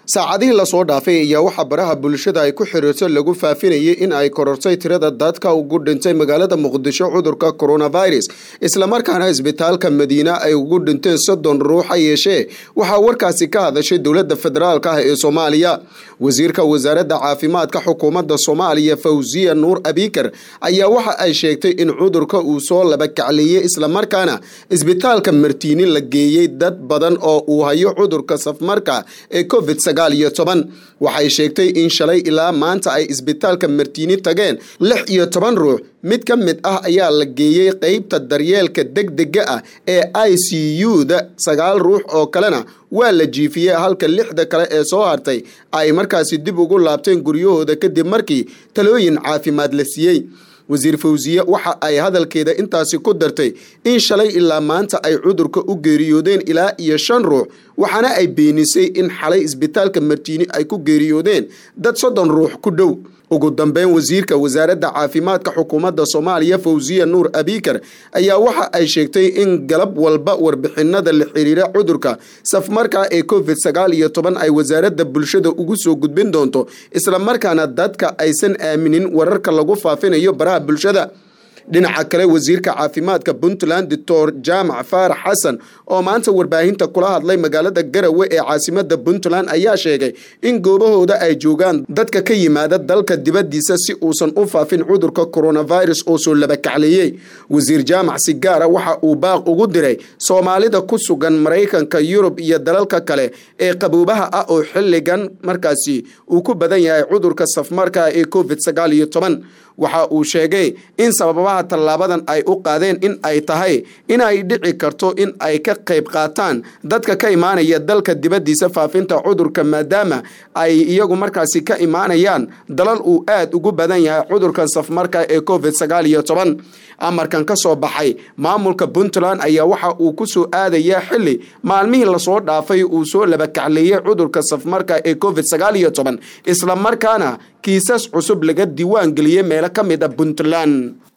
saacadihii lasoo dhaafay ayaa waxaa baraha bulshada ay ku xiriirto lagu faafinayay in ay korortay tirada dadka ugu dhintay magaalada muqdisho cudurka coronavirus islamarkaana isbitaalka madiina ay ugu dhinteen soddon ruux ha yeeshee waxaa warkaasi ka hadashay dowladda federaalk ah ee soomaaliya wasiirka wasaaradda caafimaadka xukuumadda soomaaliya fawziya nuur abikar ayaa waxa ay sheegtay in cudurka uu soo labakacleeyey islamarkaana isbitaalka martiini la geeyey dad badan oo uu hayo cudurka safmarka ee covid waxay sheegtay in shalay ilaa maanta ay isbitaalka martiini tageen lix iyo toban ruux mid ka mid ah ayaa la geeyey qeybta daryeelka degdega ah ee i c u-da sagaal ruux oo kalena waa la jiifiyey halka lixda kale ee soo hartay ay markaasi dib ugu laabteen guryahooda kadib markii talooyin caafimaad la siiyey wasiir fawsiye waxa ay hadalkeeda intaasi ku dartay in shalay ilaa maanta ay cudurka u geeriyoodeen ilaa iyo shan ruux waxaana ay beenisay in xalay isbitaalka martiini ay ku geeriyoodeen dad soddon ruux ku dhow ugu dambeyn wasiirka wasaaradda caafimaadka xukuumadda soomaaliya fawziya nuur abikar ayaa waxa ay sheegtay in galab walba warbixinada la xiriira cudurka safmarka ee covid sagaal iyo toban ay wasaaradda bulshada ugu soo gudbin doonto islamarkaana dadka aysan aaminin wararka lagu faafinayo baraha bulshada dhinaca kale wasiirka caafimaadka puntland doctor jaamac faarax xasan oo maanta warbaahinta kula hadlay magaalada garawe ee caasimada puntland ayaa sheegay in goobahooda ay joogaan dadka ka yimaada dalka dibadiisa si uusan u faafin cudurka coronavirus oo soo labakacleeyey wasiir jaamac si gaara waxa uu baaq ugu diray soomaalida ku sugan maraykanka yurub iyo dalalka kale ee qaboobaha ah oo xilligan markaasi uu ku badan yahay cudurka safmarka ee covid sagaal iyo toban waxa uu sheegay in sababaha tallaabadan ay u qaadeen in ay tahay inay dhici karto in ay ka qayb qaataan dadka ka imaanaya dalka dibaddiisa faafinta cudurka maadaama ay iyagu markaasi ka imaanayaan dalal uu aad ugu badan yahay cudurkan safmarka ee covid sagaal iyo toban amarkan ka soo baxay maamulka puntland ayaa waxa uu ku soo aadayaa xili maalmihii lasoo dhaafay uu soo labakacleeyey cudurka safmarka ee covid sagaal iyo toban islamarkaana kiisas cusub laga diiwaan geliyey meelo ka mid a puntland